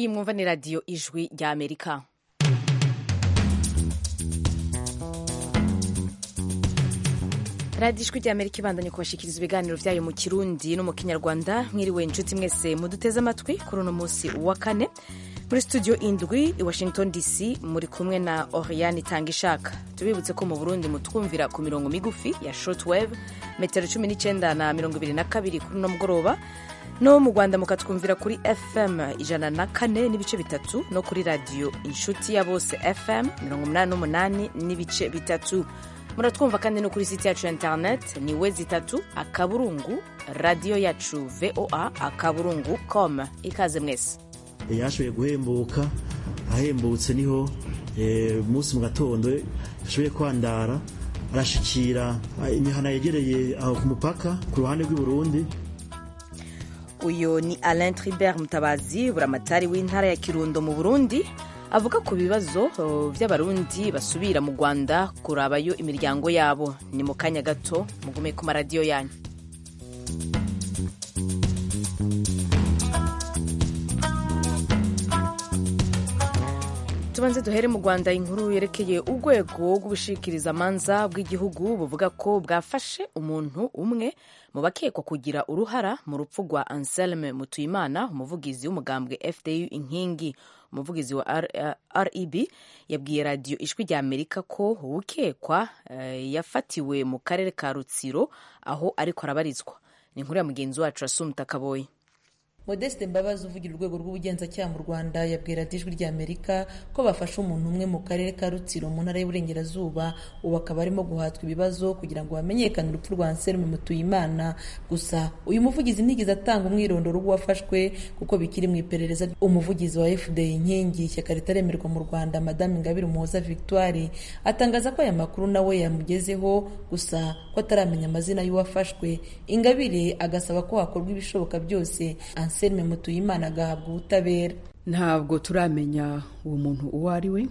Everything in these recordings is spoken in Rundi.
iyi mwumva ni radiyo ijwi rya amerika radiyo ijwi rya amerika ibandanye kubashikiriza ibiganiro byayo mu kirundi no mu kinyarwanda mwiriwe inshuti mwese muduteze amatwi kuri uno munsi wa kane muri studio indwi i washington dc muri kumwe na oriane itanga ishaka tubibutse ko mu burundi mutwumvira ku mirongo migufi ya shortwave metero cumi n'icyenda na mirongo ibiri na kabiri kuri uno mugoroba no mu rwanda mukatwumvira kuri fm ijana na kane n'ibice bitatu no kuri radiyo inshuti ya bose fm mirongo umunani n'umunani n'ibice bitatu muratwumva kandi no kuri site yacu ya internet ni we zitatu akaburungu radiyo yacu voa akaburungu com ikaze mwese yashoboye guhembuka ahembutse niho umunsi mu gatondo yashoboye kwandara arashikira imihana yegereye aho ku mupaka ku ruhande rw'i Burundi uyu ni alain tribert mutabazi buramatari w'intara ya kirundo mu burundi avuga ku bibazo by'abarundi basubira mu rwanda kurabayo imiryango yabo ni mu kanya gato mugume ku maradiyo yanyu tubanze duhere mu rwanda inkuru yerekeye urwego rw'ubushikirizamanza bw'igihugu buvuga ko bwafashe umuntu umwe mu bakekwa kugira uruhara mu rupfu rwa anselme mutuyimana umuvugizi w'umugambwe fdu inkingi umuvugizi wa reb yabwiye radiyo ijwi rya amerika ko ukekwa yafatiwe mu karere ka rutsiro aho ariko arabarizwa ni inkuru ya mugenzi wacu asumta kaboyi modeste mbabazi uvugira urwego rw'ubugenzacyaha mu rwanda yabwira ijwi rya amerika ko bafashe umuntu umwe mu karere ka rutsiro mu ntara y'uburengerazuba ubu akaba arimo guhatwa ibibazo kugira ngo hamenyekane urupfu rwa anselme mutuyimana gusa uyu muvugizi ntigeze atanga umwirondoro w'uwafashwe kuko bikiri mu iperereza umuvugizi wa fda inkingi ishyaka ritaremerwa mu rwanda madame ingabire umuhoza victoire atangaza ko aya makuru nawe yamugezeho gusa ko ataramenya amazina y'uwafashwe ingabire agasaba ko hakorwa ibishoboka byose anselme mutuyimana agahabwa ubutabera ntabwo turamenya uwo muntu uwo ari we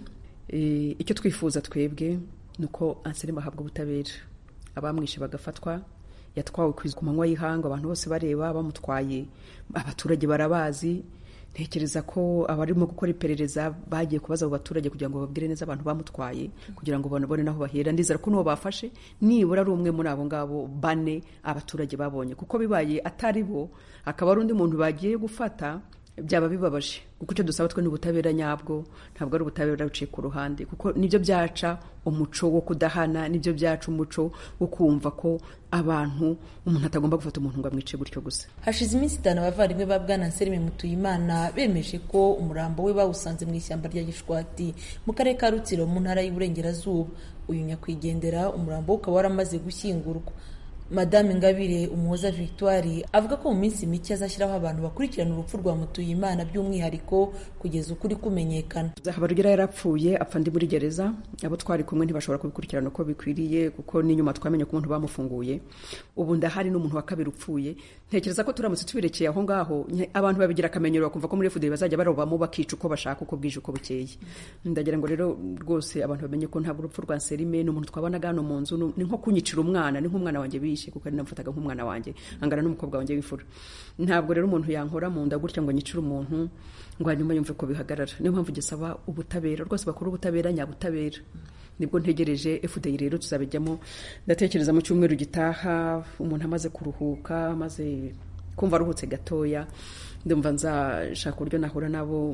icyo twifuza twebwe ni uko anselme ahabwa ubutabera abamwishe bagafatwa yatwawe ku manywa y'ihanga abantu bose bareba bamutwaye abaturage barabazi ntekereza ko abarimo gukora iperereza bagiye kubaza abo baturage kugira ngo babwire neza abantu bamutwaye kugira ngo babone n'aho bahera ndizera ko n'uwo bafashe nibura ari umwe muri abo ngabo bane abaturage babonye kuko bibaye atari bo akaba ari undi muntu bagiye gufata byaba bibabaje kuko icyo dusaba twe ni ubutabera nyabwo ntabwo ari ubutabera buciye ku ruhande kuko nibyo byaca umuco wo kudahana nibyo byaca umuco wo kumva ko abantu umuntu atagomba gufata umuntu ngo amwice gutyo gusa hashize iminsi itanu abavandimwe ba bwana anselme mutuyimana bemeje ko umurambo we bawusanze mu ishyamba rya gishwati mu karere ka rutsiro mu ntara y'uburengerazuba uyu nyakwigendera umurambo we ukaba waramaze gushyingurwa madame ingabire umuhoza victoire avuga ko mu minsi mike azashyiraho abantu bakurikirana urupfu rwa mutuyimana by'umwihariko kugeza ukuri kumenyekana habarugera yarapfuye apfa ndi muri gereza abo twari kumwe ntibashobora kubikurikirana uko bikwiriye kuko n'inyuma twamenye ko umuntu bamufunguye ubu ndahari n'umuntu wa kabiri upfuye ntekereza ko turamutse tubirekeye aho ngaho abantu babigira akamenyero bakumva ko muri fda bazajya barobamo bakica uko bashaka uko bwije uko bukeye ndagira ngo rero rwose abantu bamenye ko ntabwo urupfu rwa serime ni umuntu twabonaga hano mu nzu ni nko kunyicira umwana ni nk'umwana wanjye bishe kuko ari namufataga nk'umwana wanjye angana n'umukobwa wanjye w'imfura ntabwo rero umuntu yankora mu nda gutya ngo anyicire umuntu ngo hanyuma yumve ko bihagarara niyo mpamvu gisaba ubutabera rwose bakora ubutabera nyabutabera nibwo ntegereje fda rero tuzabijyamo ndatekereza mu cyumweru gitaha umuntu amaze kuruhuka amaze kumva aruhutse gatoya ndumva nzashaka uburyo nahura nabo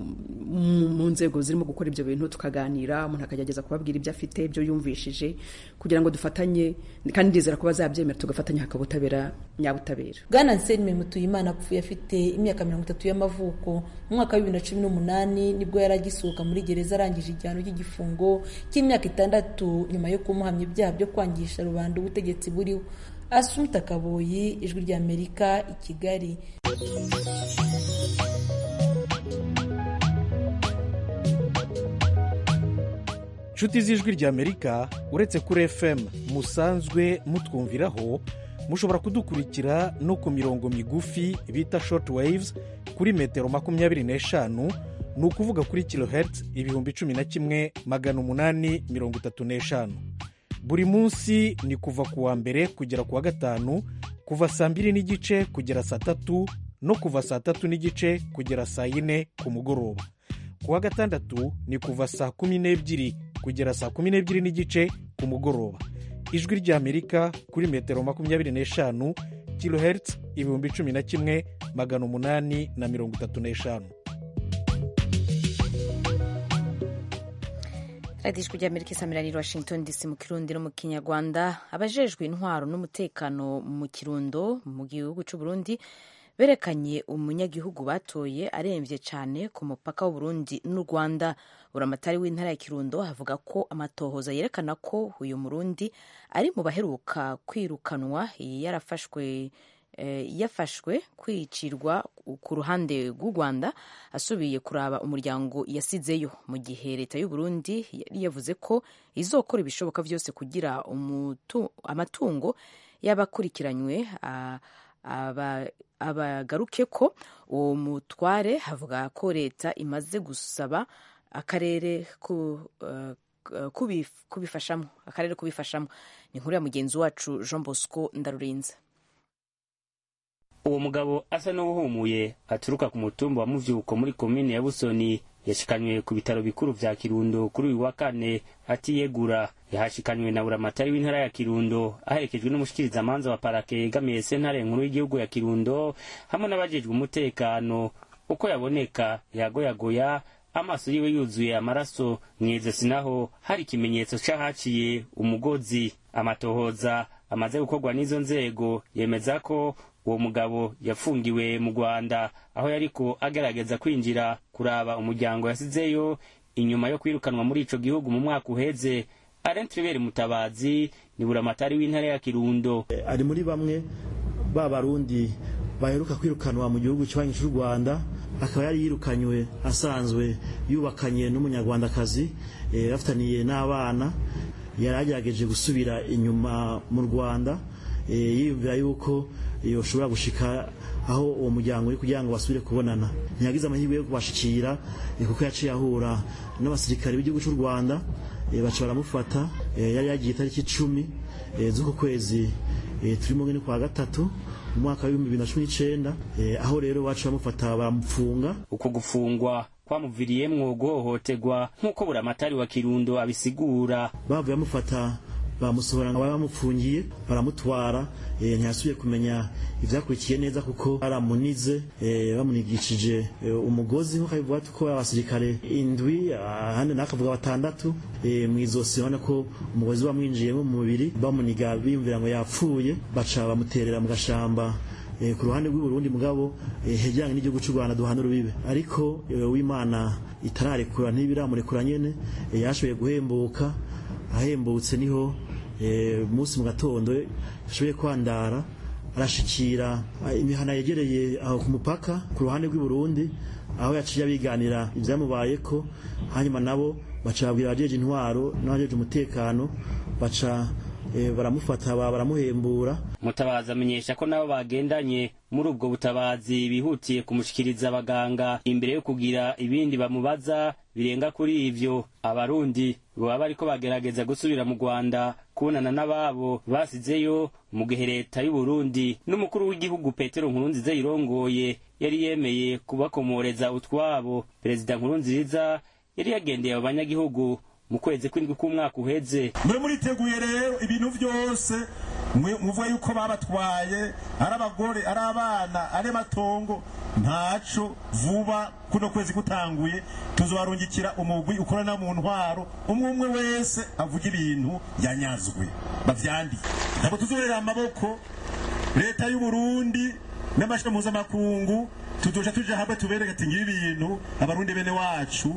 mu nzego zirimo gukora ibyo bintu tukaganira umuntu akagerageza kubabwira ibyo afite ibyo yumvishije kugira ngo dufatanye kandi ndizera ko bazabyemera tugafatanya hakaba ubutabera nyabutabera bwana anselme mutuyimana apfuye afite imyaka mirongo itatu y'amavuko mu mwaka wa bibiri na cumi n'umunani nibwo yari agisohoka muri gereza arangije igihano cy'igifungo cy'imyaka itandatu nyuma yo kumuhamya ibyaha byo kwangisha rubanda ubutegetsi buriho asumta kaboyi ijwi ry'amerika i kigali inshuti z'ijwi ry'amerika uretse kuri fm musanzwe mutwumviraho mushobora kudukurikira no ku mirongo migufi bita short waves kuri metero makumyabiri n'eshanu ni ukuvuga kuri kilohertz ibihumbi cumi na kimwe magana umunani mirongo itatu n'eshanu buri munsi ni kuva ku wa mbere kugera ku wa gatanu kuva saa mbiri n'igice kugera saa tatu no kuva saa tatu n'igice kugera saa yine ku mugoroba ku wa gatandatu ni kuva saa kumi n'ebyiri kugera saa kumi n'ebyiri n'igice ku mugoroba ijwi ry'amerika kuri metero makumyabiri n'eshanu kilohertz ibihumbi cumi na kimwe magana umunani na mirongo itatu n'eshanu radiyo ijwi ry'amerika isamirani washington dc mu kirundi no mu kinyarwanda abajejwe intwaro n'umutekano mu kirundo mu gihugu cy'u Burundi berekanye umunyagihugu batoye arembye cyane ku mupaka w'uburundi n'u rwanda buramatari w'intara ya kirundo avuga ko amatohoza yerekana ko uyu murundi ari mu baheruka kwirukanwa yarafashwe yafashwe kwicirwa ku ruhande rw'u rwanda asubiye kuraba umuryango yasizeyo mu gihe leta y'u Burundi yari yavuze ko izokora ibishoboka byose kugira amatungo y'abakurikiranywe abagaruke ko uwo mutware avuga ko leta imaze gusaba akarere kubifashamo akarere kubifashamo ni inkuru ya mugenzi wacu jean bosco ndarurinze uwo mugabo asa n'uwuhumuye aturuka ku mutumba wa muvyuko muri komine ya busoni yashikanywe ku bitaro bikuru vya kirundo kuri uyu wa kane atiyegura yahashikanywe na buramatari w'intara ya kirundo aherekejwe n'umushikirizamanza wa parake yegamiye sentare nkuru y'igihugu ya kirundo hamwe n'abajejwe umutekano uko yaboneka yagoyagoya amaso yiwe yuzuye amaraso mw'izosi naho hari ikimenyetso c'ahaciye umugozi amatohoza amaze gukorwa n'izo nzego yemeza ko uwo mugabo yafungiwe mu rwanda aho yariko agerageza kwinjira kuraba umuryango yasizeyo inyuma yo kwirukanwa muri ico gihugu mu mwaka uheze arentribere mutabazi ni buramatari w'intara ya kirundo ari muri bamwe ba barundi baheruka kwirukanwa mu gihugu cy'ibanyi cy'u rwanda akaba yari yirukanywe asanzwe yubakanye n'umunyarwandakazi bafitaniye n'abana yari agerageje gusubira inyuma mu rwanda yiyumvira yuko yoshobora gushika aho uwo muryango uri kugira ngo basubire kubonana ntiyagize amahirwe yo kubashikira kuko yaciye ahura n'abasirikare b'igihugu cy'u rwanda baca baramufata yari yagiye itariki icumi z'uku kwezi turimo ngene kwa gatatu mu mwaka w'ibihumbi bibiri na cumi n'icenda aho rero baca bamufata baramupfunga uko gufungwa kwamuviriyemwo guhohoterwa nk'uko buramatari wa kirundo abisigura bavuye bamufata bamusohora ngo bamupfungiye baramutwara ntiyasubiye kumenya ivyakurikiye neza kuko baramunize bamunigishije umugozi nk'uko bivuga ko abasirikare indwi ahandi nakavuga batandatu mw'izosi urabona ko umugozi wamwinjiyemo mu mubiri bamuniga biyumvira ngo yapfuye baca bamuterera mu gashamba ku ruhande rw'uburundi mugabo hegeranye n'igihugu cy'u rwanda duhana urubibe ariko w'imana itararekura ntibiramurekura nyene yashoboye guhembuka ahembutse niho munsi mu gatondo yashoboye kwandara arashikira imihana yegereye aho ku mupaka ku ruhande rw'i Burundi aho yaciye abiganira ibyamubayeko hanyuma nabo baca babwira abajeje intwaro n'abajeje umutekano baca baramufata baramuhembura mutabazi amenyesha ko nabo bagendanye muri ubwo butabazi bihutiye kumushikiriza abaganga imbere yo kugira ibindi bamubaza birenga kuri ivyo abarundi baba bariko bagerageza gusubira mu rwanda kubonana n'ababo basizeyo mu gihe leta y'uburundi n'umukuru w'igihugu petero nkurunziza yirongoye yari yemeye kubakomoreza utwabo perezida nkurunziza yari yagendeye abo banyagihugu mu kwezi kw'indwi k'umwaka uheze mwe muriteguye rero ibintu byose muvuga yuko babatwaye ari abagore ari abana ari amatongo ntaco vuba kuno kwezi kutanguye tuzobarungikira umugwi ukorana mu ntwaro umwe umwe wese avuga ibintu yanyazwe bavyandike ntabwo tuzorera amaboko leta y'u Burundi n'amashami mpuzamakungu tuzoja tuja hamwe tubereke ati ngibi ibintu abarundi bene wacu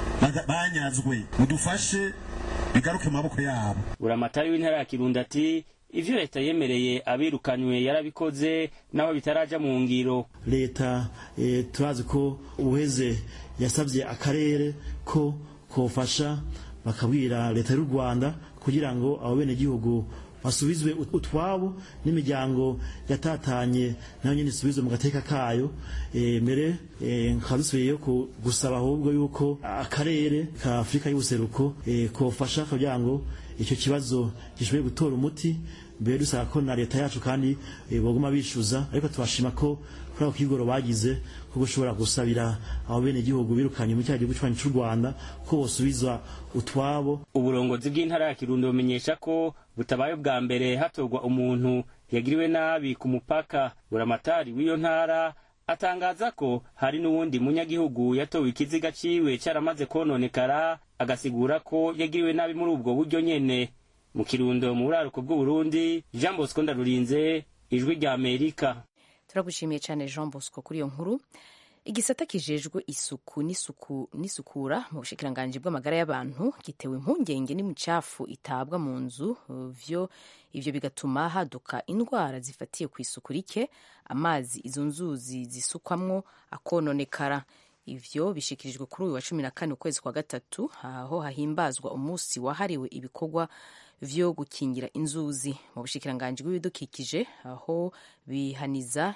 banyazwe mudufashe bigaruke mu maboko yabo buramatari w'intara ya kirundo ati ivyo leta yemereye abirukanywe yarabikoze naho bitaraja mu ngiro leta e, turazi ko ubuheze yasabye akarere ko kofasha bakabwira leta y'u rwanda kugira ngo abo bene gihugu basubizwe utwabo n'imiryango yatatanye nayo nyine isubizwe mu gateka kayo e, mbere e, nkaba dusubiyeyo gusaba ahubwo yuko akarere ka afurika y'ubuseruko e, kofasha kugira ngo icyo kibazo gishoboye gutora umuti mbere dusaba ko na leta yacu kandi boguma bishyuza ariko tubashima ko kuri ako kigoro bagize ko gushobora gusabira abo bene gihugu birukanye mu cyaha gihugu cy'u Rwanda ko bosubiza utwabo uburongozi bw'intara ya Kirundo bumenyesha ko butabaye bwa mbere hatorwa umuntu yagiriwe nabi ku mupaka buramatari w'iyo ntara atangaza ko hari n'uwundi munyagihugu yatowe ikiziga ciwe caramaze kononekara agasigura ko yagiriwe nabi muri ubwo buryo nyene mu kirundo mu buraruko bw'uburundi jean bosco ndarurinze ijwi rya amerika turagushimiye cyane jean bosco kuri iyo nkuru igisata kijejwe isuku n'isuku n'isukura mu bushikiranganji bw'amagara y'abantu gitewe impungenge n'imicafu itabwa mu nzu vyo ivyo bigatuma haduka indwara zifatiye ku isuku rike amazi izo nzuzi zisukwamwo akononekara ivyo bishikirijwe kuri uyu wa cumi na kane ukwezi kwa gatatu aho hahimbazwa umunsi wahariwe ibikorwa vyo gukingira inzuzi mu bushikiranganji bw'ibidukikije aho bihaniza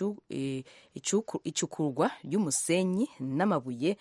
icukurwa ry'umusenyi n'amabuye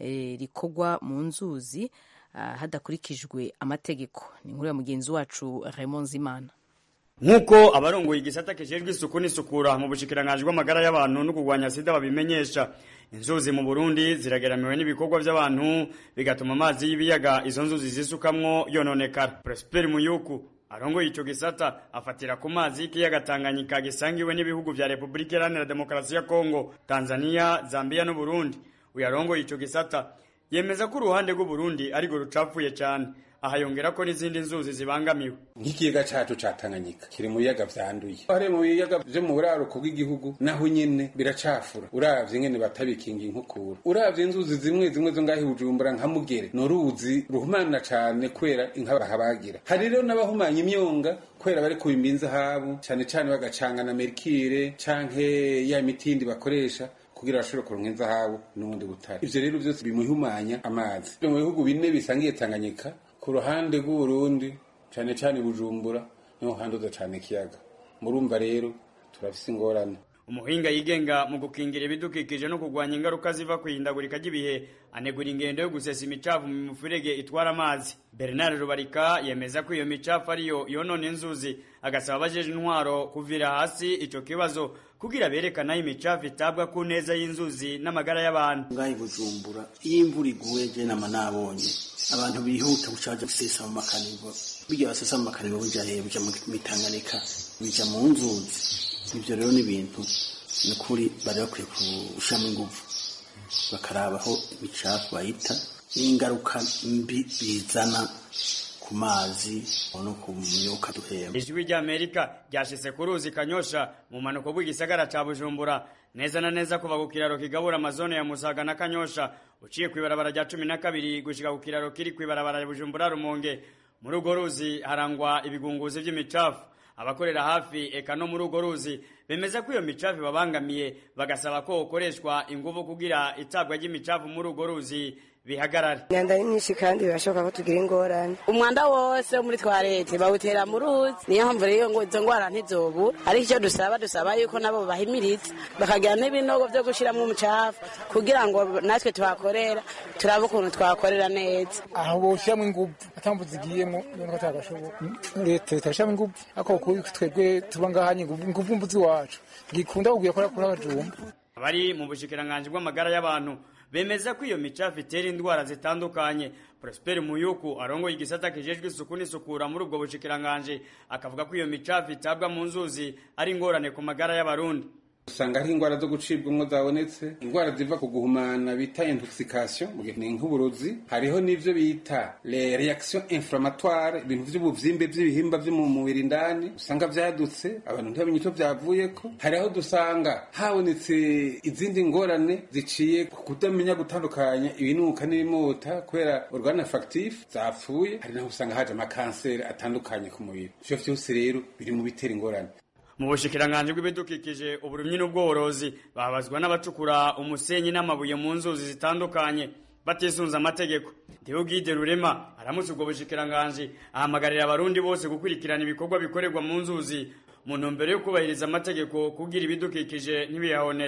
rikorwa mu nzuzi hadakurikijwe amategeko ni inkuru ya mugenzi wacu Raymond Zimana nk'uko abarongoye igisata kijejwe isuku n'isukura mu bushikiranganji bw'amagara y'abantu no kurwanya sida babimenyesha inzuzi mu burundi zirageramiwe n'ibikorwa by'abantu bigatuma amazi y'ibiyaga izo nzuzi zisukamwo yononekara prosper muyuku arongoye ico gisata afatira ku mazi y'ikiyaga tanganyika gisangiwe n'ibihugu vya repubulika iharanira demokarasi ya kongo tanzania zambia n'uburundi uyu arongoye ico gisata yemeza ko uruhande rw'uburundi ariko rucapfuye cyane aha yongera ko n'izindi nzuzi zibangamiwe nk'ikiyaga cacu ca Tanganyika kiri mu biyaga vyanduye hari mu biyaga vyo mu buraruko bw'igihugu naho nyene biracafura uravye ingene batabikinga inkukura uravye inzuzi zimwe zimwe zo ngaho Bujumbura nka Mugere ni uruzi ruhumana cane kubera inka bahabagira hari rero n'abahumanya imyonga kubera bari kubimba inzahabu cane cane bagacanga na mercure canke ya mitindi bakoresha kugira bashobore kuronka inzahabu n'ubundi butare ivyo rero vyose bimuhumanya amazi mu bihugu bine bisangiye Tanganyika ku ruhande rw'uburundi cyane cyane bujumbura niho handuza cyane ikiyaga murumva rero turafise ingorane umuhinga yigenga mu gukingira ibidukikije no kurwanya ingaruka ziva ku ihindagurika ry'ibihe anegura ingendo yo gusesa imicafu mu mifurege itwara amazi bernard rubarika yemeza ko iyo micafu ariyo yonona inzuzi agasaba abajeje intwaro kuvira hasi ico kibazo kugira berekana aho imicafu itabwa ku neza y'inzuzi n'amagara y'abantu ngaho bujumbura iyo imvura iguye je nama nabonye abantu bihuta gucaja gusesa mu makanivo bijya basesa mu makanivo bija hehe bija mu mitanganika bija mu nzuzi ivyo rero ni ibintu ni ukuri bari bakwiye gushiramo inguvu bakaraba aho imicafu bayita n'ingaruka mbi bizana ku mazi no ku myuka duhema ijwi ry'amerika ryashitse ku ruzi kanyosha mu manuko bw'igisagara ca bujumbura neza na neza kuva ku kiraro kigabura amazone ya musaga na kanyosha uciye kw'ibarabara rya cumi na kabiri gushika ku kiraro kiri kw'ibarabara ya bujumbura rumonge muri urwo ruzi harangwa ibigunguzi vy'imicafu abakorera hafi eka no muri urwo ruzi bemeza ko iyo micafu babangamiye bagasaba ko ukoreshwa ingufu kugira itabwa ry'imicafu muri urwo ruzi bihagarare imyanda ni myinshi kandi birashoboka ko tugira ingorane umwanda wose wo muri twarete bawutera mu ruzi niyo mpamvu rero ngo izo ngwara ntizobura ariko icyo dusaba dusaba yuko nabo bahimiriza bakagira n'ibinogo byo gushyiramo umucafu kugira ngo natwe tuhakorera turabe ukuntu twakorera neza aho boshyiramo ingufu atambu zigiyemo none ko atagashoboka leta itashyiramo ingufu ariko kuri twebwe tuba ngaha ingufu mbuzi wacu ngikunda kugira kora kuri abajumba abari mu bushikiranganji bw'amagara y'abantu bemeza ko iyo micafu itera indwara zitandukanye prosper muyuku arongoye igisata kijejwe isuku n'isukura muri ubwo bushikiranganji akavuga ko iyo micafu itabwa mu nzuzi ari ingorane ku magara y'abarundi usanga hari indwara zo gucibwamwo zabonetse indwara ziva ku guhumana bita intoxication mu gihe ni nk'uburozi hariho n'ivyo bita les reactions inflammatoires ibintu vy'ubuvyimbe vy'ibihimba vyo mu mubiri indani usanga vyadutse abantu ntibamenye ico vyavuyeko hariho dusanga habonetse izindi ngorane ziciye ku kutamenya gutandukanya ibinuka n'ibimota kubera organe factif zapfuye hari naho usanga haje amakanseri atandukanye ku mubiri ivyo vyose rero biri mu bitera ingorane mu bushikiranganji bw'ibidukikije uburimyi n'ubworozi babazwa n'abacukura umusenyi n'amabuye mu nzuzi zitandukanye batisunze amategeko Theogide Rurema aramutse ubwo bushikiranganji ahamagarira abarundi bose gukurikirana ibikorwa bikorerwa mu nzuzi mu ntumbero yo kubahiriza amategeko kugira ibidukikije ntibiyahonere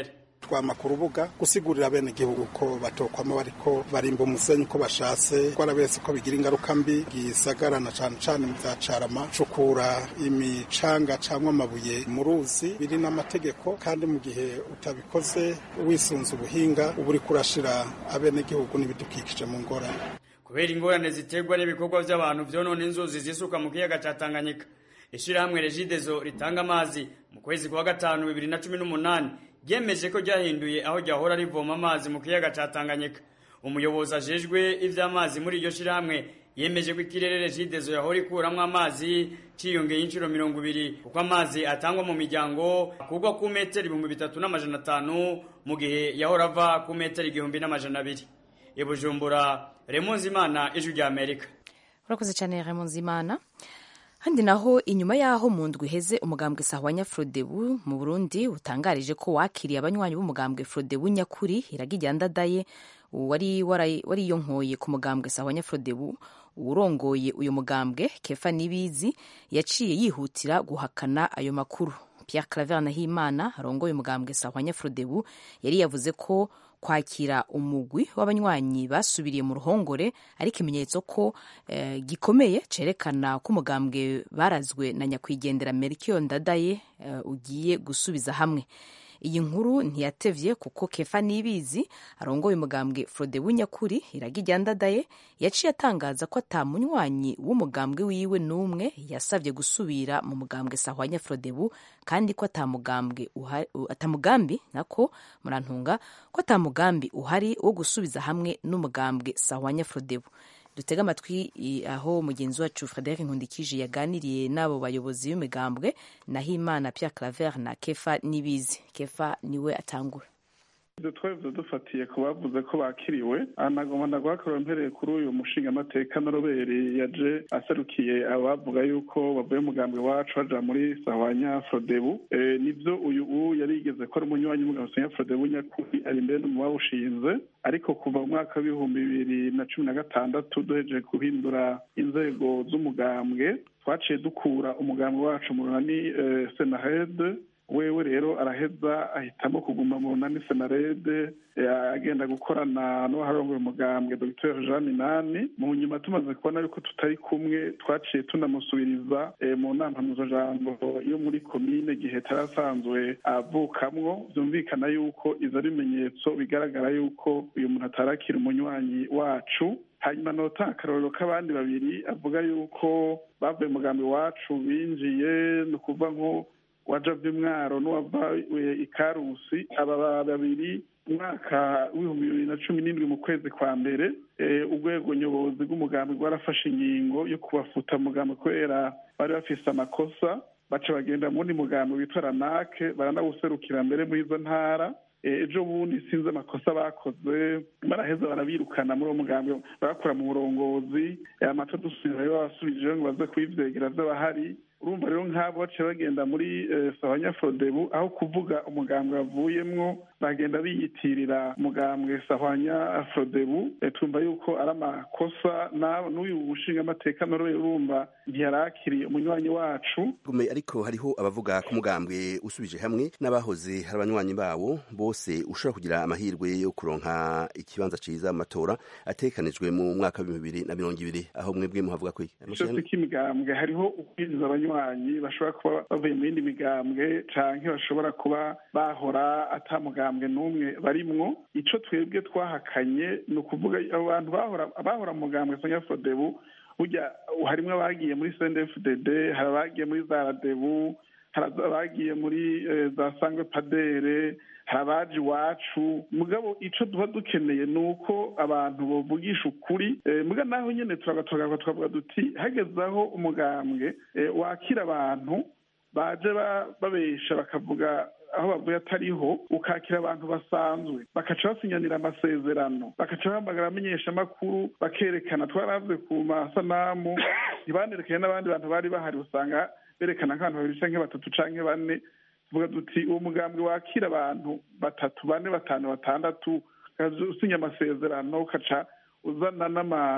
twama ku rubuga gusigurira bene igihugu ko batokwama bariko barimba umusenyi uko bashatse twarabese ko bigira ingaruka mbi gisagarana cane cane mu vya carama cukura imicanga cyangwa amabuye mu ruzi biri n'amategeko kandi mu gihe utabikoze wisunze ubuhinga uba uri kurashira abenegihugu n'ibidukikije mu ngorane kubera ingorane ziterwa n'ibikorwa by'abantu vyonona inzuzi zisuka mu kiyaga ca Tanganyika ishirahamwe Regideso ritanga amazi mu kwezi kwa gatanu bibiri na cumi n'umunani ryemeje ko ryahinduye aho ryahora rivoma amazi mu kiyaga ca Tanganyika umuyobozi ajejwe ivy'amazi muri iryo shirahamwe yemeje ko ikirere Regideso yahora ikuramwo amazi ciyongeye inshuro mirongo ibiri kuko amazi atangwa mu miryango kugwa ku metero ibihumbi bitatu n'amajana atanu mu gihe yahora ava ku metero igihumbi n'amajana abiri i Bujumbura Remonzi Imana ijwi rya Amerika urakoze cyane Remonzi Imana handi naho inyuma y'aho mu ndwi iheze umugambwe sahwanya frodebu mu burundi utangarije ko wakiriye abanywanyi b'umugambwe frodebu nyakuri iragijya ndadaye wari wariyonkoye ku mugambwe sahwanya frodebu urongoye uyu mugambwe kefa nibizi yaciye yihutira guhakana ayo makuru Pierre Claver Nahimana arongoye umugambwe sahwanya frodebu yari yavuze ko kwakira umugwi w'abanywanyi basubiriye mu ruhongore ari ikimenyetso ko eh, gikomeye cerekana ko umugambwe barazwe na nyakwigendera Melchior Ndadaye eh, ugiye gusubiza hamwe iyi nkuru ntiyatevye kuko kefa nibizi arongoye umugambwe frode w'inyakuri iragijya ndadaye yaciye atangaza ko ata munywanyi w'umugambwe wiwe n'umwe yasavye gusubira mu mugambwe sahwanya frodebu kandi ko atamugambi atamugambi nako murantunga ko atamugambi uhari wo gusubiza hamwe n'umugambwe sahwanya frodebu dutega amatwi aho mugenzi wacu frederic nkundikije yaganiriye n'abo bayobozi b'imigambwe naho imana pierre claver na kefa nibizi kefa niwe atangura ibyo twebwe dufatiye ku bavuze ko bakiriwe anagomba ndagwakorewe mpereye kuri uyu mushingamateka noroberi yaje aserukiye abavuga yuko bavuye umugambwe wacu baja muri sahwanya frodebu nibyo uyu u yari yigeze ko ari umunywanyi w'umugambwe sahwanya frodebu nyakuri ari imbere no mu bawushinze ariko kuva mu mwaka w'ibihumbi bibiri na cumi na gatandatu duhejeje guhindura inzego z'umugambwe twaciye dukura umugambwe wacu mu runani senahede wewe rero araheza ahitamo kuguma mu runani senarede agenda gukorana n'uwaharongoye umugambwe dr jean minani mu nyuma tumaze kubona yuko tutari kumwe twaciye tunamusubiriza mu nama mpuzajambo yo muri komine gihe tarasanzwe avukamwo byumvikana yuko izo ari ibimenyetso bigaragara yuko uyu muntu atarakira umunywanyi wacu hanyuma nota akarorero k'abandi babiri avuga yuko bavuye umugambi wacu binjiye ni ukuvuga nko wajavye mwaro n'uwavaye ikarusi aba babiri umwaka w'ibihumbi bibiri na cumi n'indwi mu kwezi kwa mbere urwego nyobozi rw'umugambi rwarafashe ingingo yo kubafuta mugambi kubera bari bafise amakosa baca bagenda muwundi mugambi witwa ranake baranawuserukira mbere muri izo ntara ejo bundi sinzi amakosa bakoze baraheza barabirukana muri uwo mugambi barakora mu burongozi amato dusubira rero babasubije ngo baze kuyivyegera vy'abahari urumva rero nk'abo baciye bagenda muri sahanya frodebu aho kuvuga umugambwe bavuyemwo bagenda biyitirira umugambwe sahanya frodebu tumva yuko ari amakosa n'uyu mushingamateka nawe urumva ntiyarakiriye umunywanyi wacu ariko hariho abavuga ko umugambwe usubije hamwe n'abahoze hari abanywanyi bawo bose ushobora kugira amahirwe yo kuronka ikibanza ciza mu matora atekanijwe mu mwaka w'ibihumbi bibiri na mirongo ibiri aho mwebwe muhavuga ko cyose k'imigambwe hariho ukwinjiza abanywanyi bashobora kuba bavuye mu yindi migambwe canke bashobora kuba bahora ata mugambwe n'umwe barimwo ico twebwe twahakanye ni ukuvuga abo bantu bahora mu mugambwe sonya fodebu burya harimwo abagiye muri cndfdd hari abagiye muri za radebu hari abagiye muri za sangwe padere hari abaje iwacu mugabo ico duba dukeneye ni uko abantu bovugisha ukuri muga naho nyene turagatogaga twavuga duti hageze aho umugambwe wakira abantu baje babesha bakavuga aho bavuye atariho ukakira abantu basanzwe bakaca basinyanira amasezerano bakaca bahamagara amenyesha amakuru bakerekana twaravuze ku masanamu ntibanerekanye n'abandi bantu bari bahari usanga berekana nk'abantu babiri canke batatu canke bane tuvuga duti uwo mugambwe wakira abantu batatu bane batanu batandatu usinya amasezerano ukaca uzana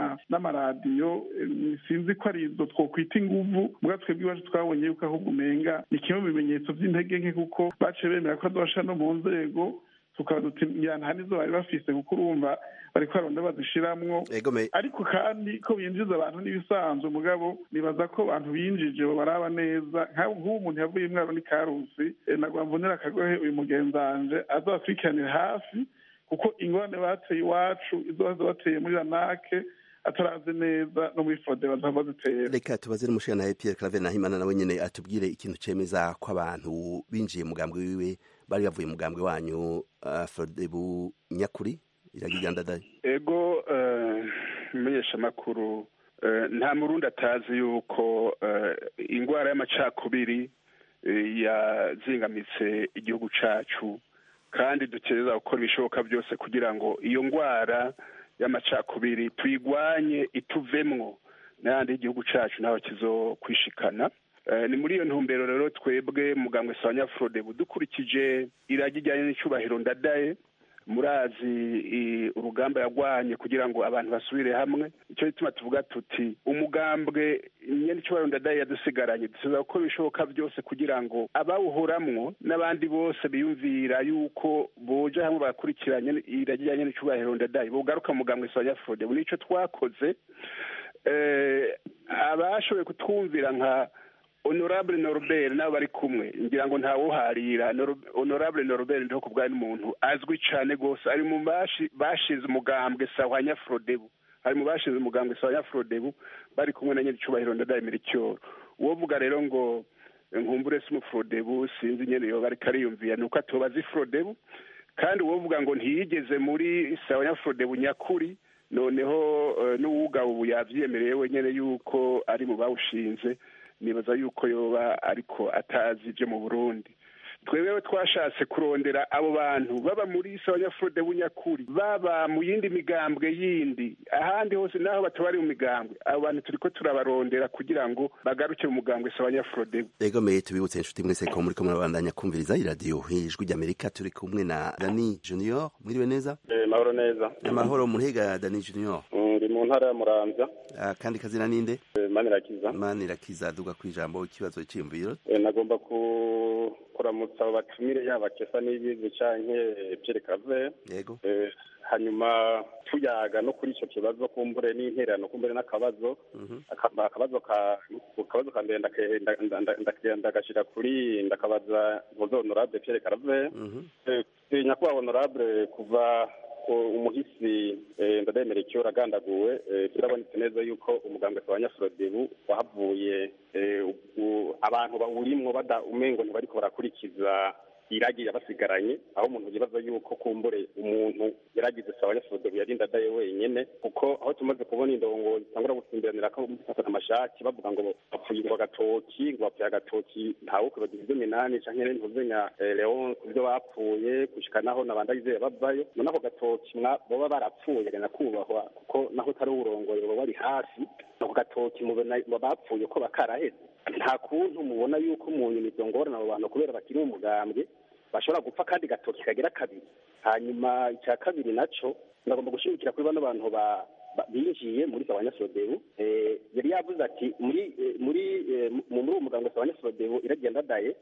n'amaradiyo sinzi ko ari izo twokwita inguvu mbwa twebwe iwacu twabonye yuko ahubwo umenga ni kimwe mu bimenyetso by'intege nke kuko baciye bemera ko adosha no mu nzego tukaba duti ngira nta nizo bari bafise kuko urumva bariko baronda bazishiramwo ariko kandi ko binjiza abantu n'ibisanzwe mugabo nibaza ko abantu binjije baraba neza nk'ubu umuntu yavuye imwaro ni karusi nagwa mvunira akagohe uyu mugenzanje azabakurikiranire hafi kuko ingorane bateye iwacu izo baza bateye muri ranake atarazi neza no muri fode bazava zitera reka tubaze n'umushana Pierre Claver Nahimana nawe nyene atubwire ikintu cemeza ko abantu binjiye mugambwe wiwe bari bavuye mugambwe wanyu uh, Frodebu nyakuri iragigandadaye ego uh, menyesha makuru uh, nta murundi atazi yuko uh, ingwara y'amacakubiri uh, yazingamitse igihugu cacu kandi dukereza gukora ibishoboka byose kugira ngo iyo ngwara y'amacakubiri tuyigwanye ituvemwo n'ayandi y'igihugu cacu naho kizokwishikana ni muri iyo ntumbero rero twebwe mugambwe sanya frodebu dukurikije iragi rijyanye n'icyubahiro ndadaye murazi urugamba yagwanye kugira ngo abantu basubire hamwe icyo gituma tuvuga tuti umugambwe nyine icyubahiro ndadaye yadusigaranye dusiza gukora ibishoboka byose kugira ngo abawuhoramwo n'abandi bose biyumvira yuko boja hamwe bakurikiranye iragi rijyanye n'icyubahiro ndadaye bogaruka mugambwe sanya frodebu nicyo twakoze abashoboye kutwumvira nka honorable norbert nabo bari kumwe ngira ngo ntawuharira honorable norbert ndiho kubwayo n'umuntu azwi cyane rwose ari mu bashinze umugambwe sawa nyafrodebu ari mu bashinze umugambwe sawa nyafrodebu bari kumwe na nyir'icyubahiro ndadaye miricyoro uwo vuga rero ngo nkumbure si umufrodebu sinzi nyene yoba ariko ariyumvira ni uko atobazi frodebu kandi uwo vuga ngo ntiyigeze muri sawa nyafrodebu nyakuri noneho n'uwuga ubu yavyemereye wenyene yuko ari mu bawushinze nibaza yuko yoba ariko atazi ibyo mu burundi twewewe twashatse kurondera abo bantu baba muri sabanyafurode bunyakuri baba mu yindi migambwe yindi ahandi hose naho batabari mu migambwe abo bantu turiko turabarondera kugira ngo bagaruke mu mugambwe sabanyafurode ego meye tubibutse inshuti mwese ko muriko murabandanya kumviriza iradiyo ijwi ry'amerika turi kumwe na dani junior mwiriwe neza mahoro neza amahoro muhiga dani junior ndi mu ntara ya muramvya kandi kazina ninde manirakiza manirakiza duga ku ijambo ikibazo cyiyumviro nagomba kuramutsa abo batumire yaba kesa n'ibizi canke Pierre Claver yego hanyuma tuyaga no kuri ico kibazo kumbure n'intererano kumbure n'akabazo akabazo ka akabazo ka mbere ndagashira kuri ndakabaza vozo honorable Pierre Claver nyakubahwa honorable kuva umuhisi ndademera icyo agandaguwe birabonetse neza yuko umuganga wa nyafrodebu wahavuye abantu bawurimwo bada umengo ntibariko barakurikiza iragi yabasigaranye aho umuntu yibaza yuko kumbure umuntu yaragize sawa nyafrodebu yarinda adaye wenyene kuko aho tumaze kubona indongo zitangura gutsimbiranira ko gufata amashati bavuga ngo bapfuye ngo agatoki ngo bapfuye agatoki ntawe kwibagira ibyo minani canke ntuzenya leon ku byo bapfuye gushika naho nabandagizeye bavayo none ako gatoki boba barapfuye gana kubahwa kuko naho utari uwurongoye boba bari hafi ako gatoki mubona bapfuye ko bakaraheze nta kuntu mubona yuko umuntu izo ngorane abo bantu kubera bakiri mu mugambwe bashobora gupfa kandi gatoki kagira kabiri hanyuma icya kabiri naco ndagomba gushimikira kuri bano bantu ba binjiye muri sabanyasodebu yari yavuze ati muri muri muri uwo muganga sabanyasodebu iragenda daye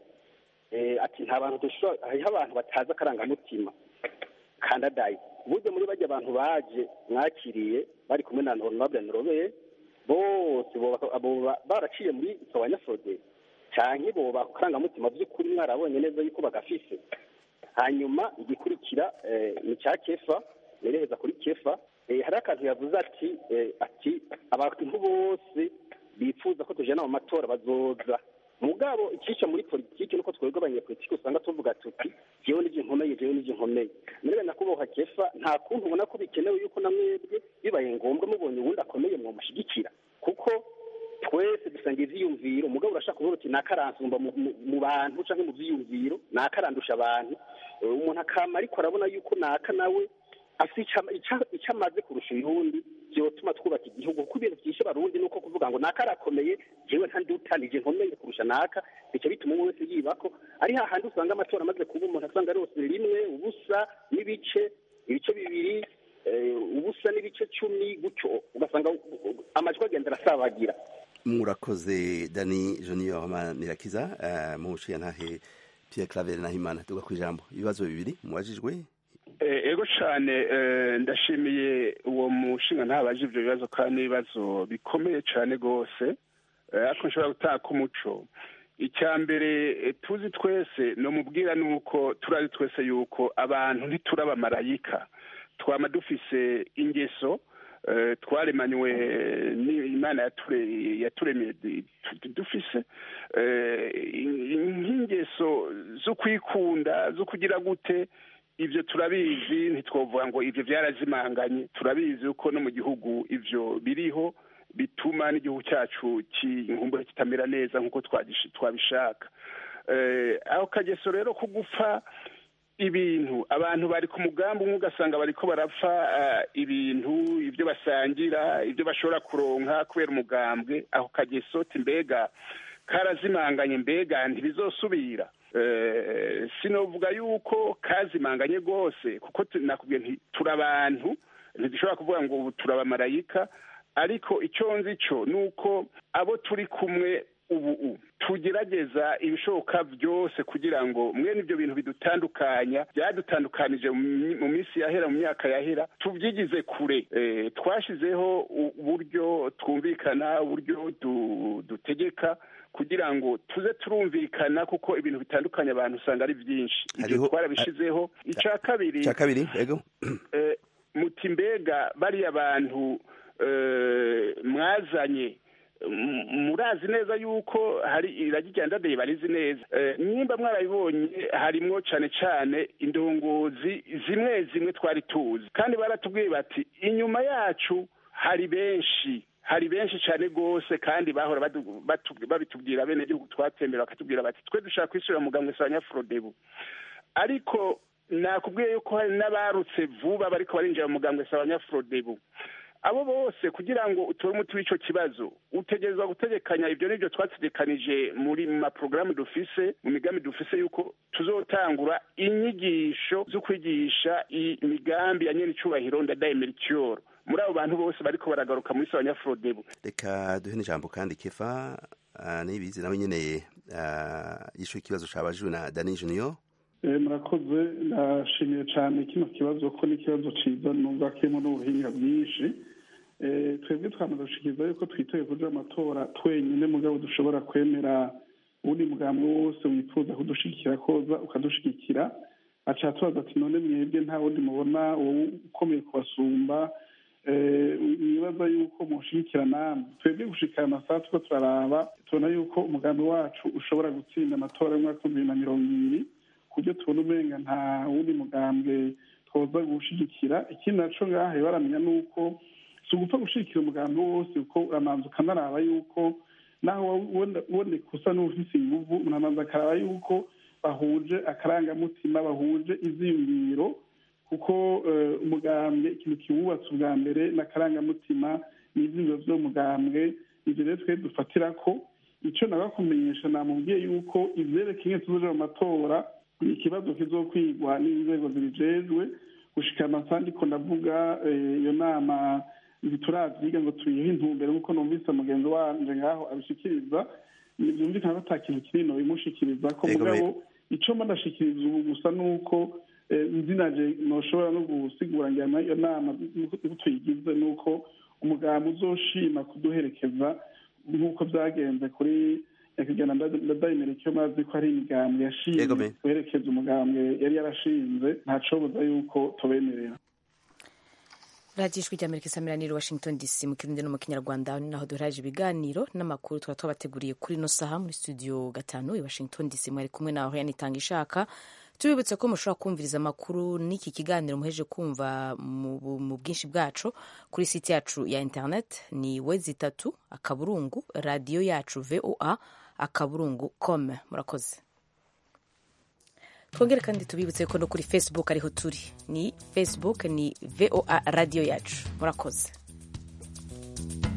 ati nta bantu dushobora hariho abantu batazi akarangamutima kandadaye burya muri bajya abantu baje mwakiriye bari kumwe na honorable norobeye bose baraciye muri sabanyasodebu canke boba akarangamutima by'ukuri mwarabonye neza yuko bagafise hanyuma igikurikira ni cya kefa nerekeza kuri kefa hari akantu yavuze ati ati abantu bose bifuza ko tujana mu matora bazoza mugabo ikica muri politiki nuko twebwe abanyepolitiki usanga tuvuga tuti jewe n'ivyo nkomeye jewe n'ivyo nkomeye murebe nakuboha kefa nta kuntu ubona ko bikenewe yuko na mwebwe bibaye ngombwa mubonye uwundi akomeye mwomushigikira kuko twese dusanga ivyiyumviro umugabo urashaka kuvuga uti nakaransumba mu bantu canke mu vyiyumviro nakarandusha abantu umuntu akama ariko arabona yuko naka nawe afite icyo amaze kurusha uyundi vyotuma twubaka igihugu kuko ibintu vyishe barundi nuko kuvuga ngo naka arakomeye jewe ntandutanije nkomeye kurusha naka bica bituma umwe wese yibako ari hahandi usanga amatora amaze kuba umuntu asanga rose rimwe ubusa n'ibice ibice bibiri ubusa n'ibice cumi gutyo ugasanga amajwi agenda arasabagira murakoze dani junior manirakiza mu ntahe Pierre Claver Nahimana tuga ku ijambo ibibazo bibiri mubajijwe ego cyane ndashimiye uwo mushinga ntabaje ibyo bibazo kandi n'ibibazo bikomeye cyane rwose ariko nshobora gutaka umuco icya mbere tuzi twese ni umubwira ni uko turazi twese yuko abantu ntiturabamarayika twaba dufise ingeso twaremanywe imana yaturemeye dufise nk'ingeso zo kwikunda zo kugira gute ibyo turabizi ntitwavuga ngo ibyo byarazimanganye turabizi uko no mu gihugu ibyo biriho bituma n'igihugu cyacu cy'inkumbure kitamera neza nk'uko twabishaka aho kageso rero ko gupfa ibintu abantu bari ku mugambi umwe ugasanga bariko barapfa ibintu ibyo basangira ibyo bashobora kuronka kubera umugambwe aho kageso mbega karazimanganye mbega ntibizosubira sinovuga yuko kazimanganye rwose kuko nakubwiye nti turi abantu ntidushobora kuvuga ngo ubu turabamarayika ariko icyo nzi cyo ni uko abo turi kumwe ubu tugerageza ibishoboka byose kugira ngo mwene ibyo bintu bidutandukanya byadutandukanije mu minsi yahera mu myaka yahera tubyigize kure twashyizeho uburyo twumvikana uburyo dutegeka kugira ngo tuze turumvikana kuko ibintu bitandukanye abantu usanga ari byinshi ibyo twarabishyizeho icya kabiri icya kabiri yego muti mbega bariya bantu mwazanye murazi neza yuko hari iragi rya ndadaye barizi neza nimba mwarabibonye harimwo cyane cyane indongozi zimwe zimwe twari tuzi kandi baratubwiye bati inyuma yacu hari benshi hari benshi cyane rwose kandi bahora babitubwira bene gihugu twatembera bakatubwira bati twe dushaka kwishyura muganga wa nyafurodebu ariko nakubwiye yuko hari n'abarutse vuba bariko barinjira mu muganga wa nyafurodebu abo bose kugira ngo utore umuti w'icyo kibazo utegerezwa gutegekanya ibyo n'ibyo twategekanije muri mu maporogaramu dufise mu migambi dufise yuko tuzotangura inyigisho zo kwigisha imigambi ya nyene icubahiro ndadaye mericure muri abo bantu bose bariko baragaruka muri sawa nyafurodebu reka duhe n'ijambo kandi kefa nibizi nawe nyene yishuye ikibazo cabajijwe na dani junior murakoze ndashimiye cyane kino kibazo ko ni ikibazo cyiza numva kirimo n'ubuhinga bwinshi twebwe twamaze gushikiriza yuko twitoye kuja amatora twenyine mugabo dushobora kwemera uwundi mugambi wose wifuza kudushigikira koza ukadushigikira aca tubaza ati none mwebwe nta wundi mubona wowe ukomeye kubasumba nibaza yuko mushigikira namwe twebwe gushikira amasaha tuko turaraba tubona yuko umugambi wacu ushobora gutsinda amatora y'umwaka w'ibihumbi bibiri na mirongo ibiri kubyo tubona umenga nta wundi mugambwe twoza gushigikira ikindi naco ngahe baramenya nuko si ugupfa gushigikira umugambi wose kuko uramanza ukanaraba yuko naho uboneka usa n'ufise inguvu uramanza akaraba yuko bahuje akarangamutima bahuje iziyumviro kuko umugambwe ikintu kiwubatse ubwa mbere n'akarangamutima n'ivyiyumviro vy'umugambwe ivyo rero twe dufatira ko ico nagakumenyesha namubwiye yuko ivyerekeye tuzoja mu matora ni ikibazo kizokwigwa n'inzego zibijejwe gushika amasaha ndiko ndavuga iyo nama ntituravyiga ngo tuyihe intumbero nk'uko numvise mugenzi wanje ngaho abishikiriza vyumvikana ko ata kintu kinini bimushikiriza ko mugabo ico mba ndashikiriza ubu gusa nuko nzinaje noshobora no gusigura ngira iyo nama tuyigize nuko umugambi uzoshima kuduherekeza nk'uko vyagenze kuri nyakigana ndadayimera icyo mazi ko ari imigambwe yashinze guherekeza umugambwe yari yarashinze ntacoboza yuko tubemerera radiyo ijwi ry'amerika isamiraniye washington dc mu kirundi no mu kinyarwanda ni naho duheraje ibiganiro n'amakuru tuba twabateguriye kuri ino saha muri studio gatanu i washington dc mwari kumwe nawe yanitanga ishaka tubibutse ko mushobora kumviriza amakuru n'iki kiganiro muheje kumva mu bwinshi bwacu kuri site yacu ya internet ni wezi itatu akaburungu radiyo yacu voa akaburungu com murakoze twongere kandi tubibutse ko no kuri facebook ariho turi ni facebook ni voa radiyo yacu murakoze